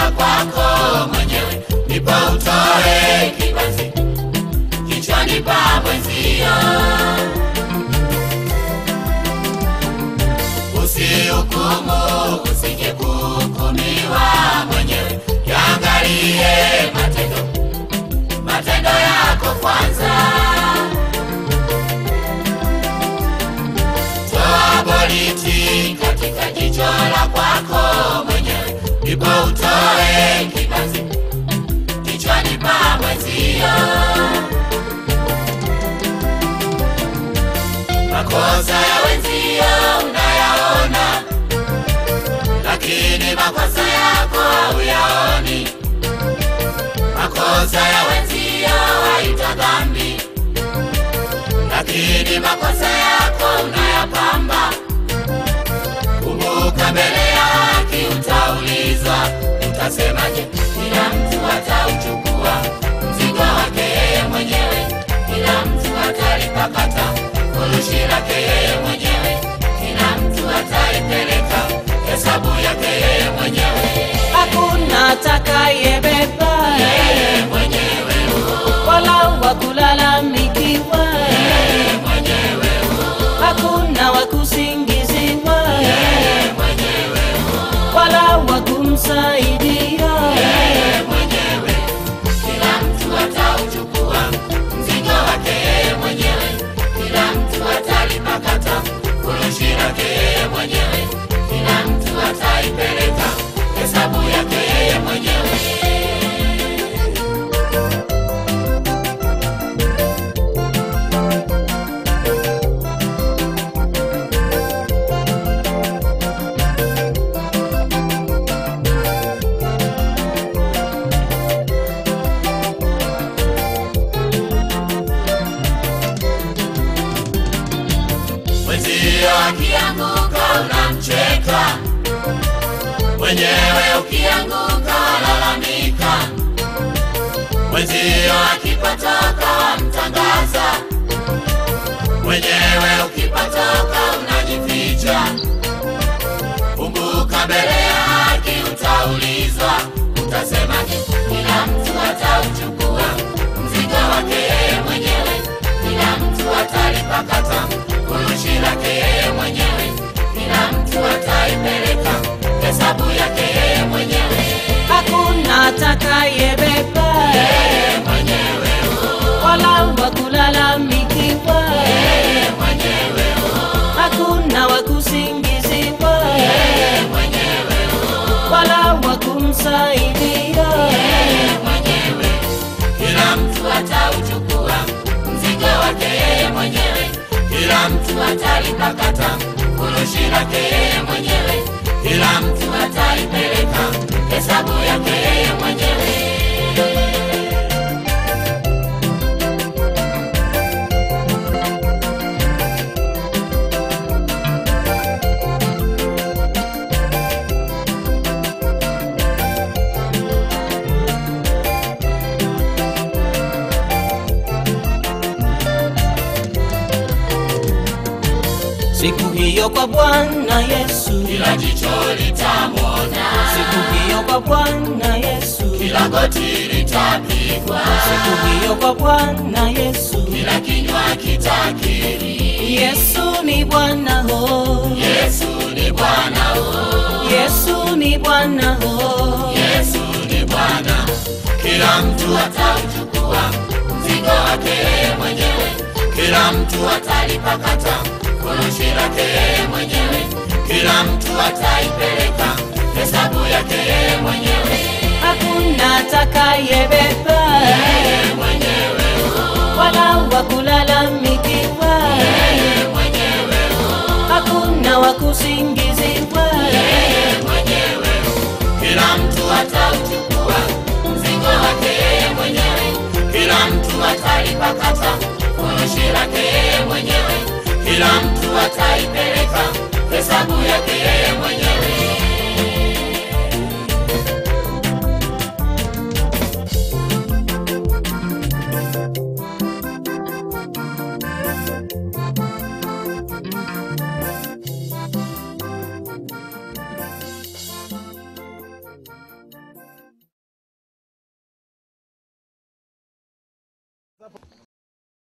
la kwako mwenyewe, ndipo utoe kibanzi kichwani pa mwenzio. Usihukumu, usije kuhukumiwa mwenyewe, yaangalie matendo matendo yako kwanza. Toa boriti katika jicho la kwako mwenyewe, ndipo utoe kibanzi kichwani pa mwenzio. Makosa ya wenzio unayaona, lakini makosa yako hauyaoni. Makosa ya wenzio haita dhambi, lakini makosa yako unayapamba. Kumbuka, mbele ya haki utaulizwa, utasemaje? Kila mtu atauchukua mzigo wake yeye mwenyewe, kila mtu atalipakata furushi lake yeye mwenyewe, kila mtu ataipeleka hesabu yake yeye mwenyewe, hakuna atakayebeba yeye mwenyewe, wala wa kulalamikiwa, yeye mwenyewe, hakuna wa kusingiziwa yeye mwenyewe, wala wa kumsaidia. yeye mwenyewe, kila mtu atauchukua mzigo wake yeye mwenyewe, kila mtu atalipakata furushi lake yeye mwenyewe, kila mtu ataipeleka hesabu yake yeye mwenyewe. Mwenzio akianguka unamcheka, mwenyewe ukianguka walalamika. Mwenzio akipotoka wamtangaza, mwenyewe ukipotoka unajificha. Kumbuka, mbele ya haki utaulizwa, utasemaje? Kila mtu atauchukua mzigo wake yeye mwenyewe, kila mtu atalipakata furushi lake yeye mwenyewe, kila mtu ataipeleka hesabu yake yeye mwenyewe, Hakuna atakayebeba yeye mwenyewe, wala wa kulalamikiwa, yeye mwenyewe, hakuna wa kusingiziwa yeye mwenyewe, wala wa kumsaidia. yeye mwenyewe, kila mtu atauchukua mzigo wake yeye mwenyewe, kila mtu atalipakata furushi lake yeye mwenyewe, kila mtu ataipeleka hesabu yake yeye mwenyewe. Siku hiyo kwa Bwana Yesu, Kila jicho litamwona, siku hiyo kwa Bwana Yesu, kila goti litapigwa, siku hiyo kwa Bwana Yesu. kila kinywa kitakiri, Yesu ni Bwana ho, Yesu ni Bwana, oh, Yesu ni Bwana ho, Yesu ni Bwana. Kila mtu atauchukua mzigo wake yeye mwenyewe, kila mtu atalipakata furushi lake yeye mwenyewe, kila mtu ataipeleka hesabu yake yeye mwenyewe, hakuna atakayebeba yeye mwenyewe, wala wa kulalamikiwa, yeye mwenyewe, hakuna wa kusingiziwa, yeye mwenyewe. Kila mtu atauchukua mzigo wake yeye mwenyewe, kila mtu atalipakata furushi lake yeye mwenyewe, kila mtu ataipeleka